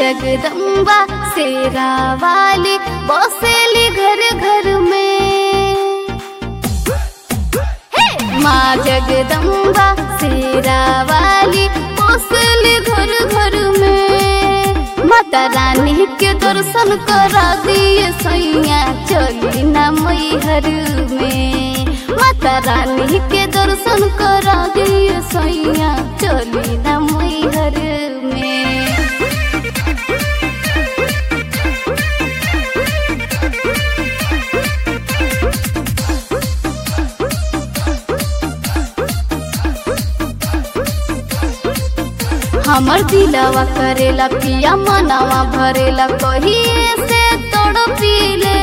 जगदम्बा शेरा वाली बसेली घर घर में हे माँ जगदम्बा शेरा वाली बसेली घर घर में माता रानी के दर्शन करा दिए सैया चली ना मैहर में माता रानी के दर्शन करा दिए सैया चली ना मैहर में हमर दिलवा करेला पिया मनवा भरेला कहिए से तड़पीले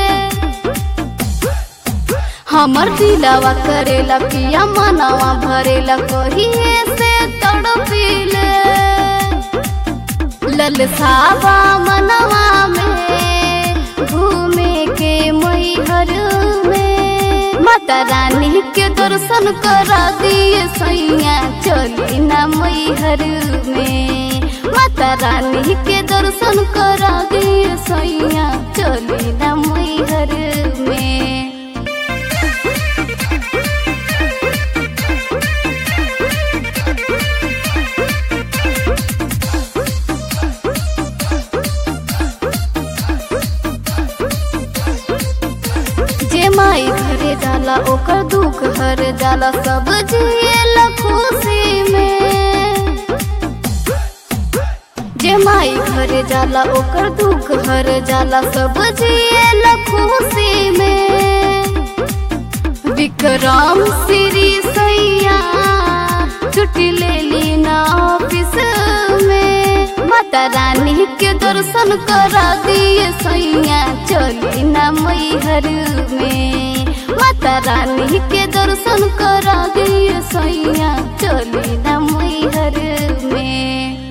हमर दिलवा करेला पिया मनवा भरेला कहिए से तड़पीले ललसावा मनवा में घूमे के मैहर में माता रानी के दर्शन करा दिए सैया चली ना मैहर में माता रानी के दर्शन करा दिए सैया चली ना मैहर में जे माई घरे जाला ओकर दुख हर जाला सब जिएला खुशी में जे माई घरे जाला ओकर दुख हर जाला सब जिएला खुशी में विक्रम श्री सैया छुट्टी ले ली ना ऑफिस में माता रानी के दर्शन करा दिए सैया चली ना मैहर में माता रानी के दर्शन करा दिए सैया चली ना मैहर में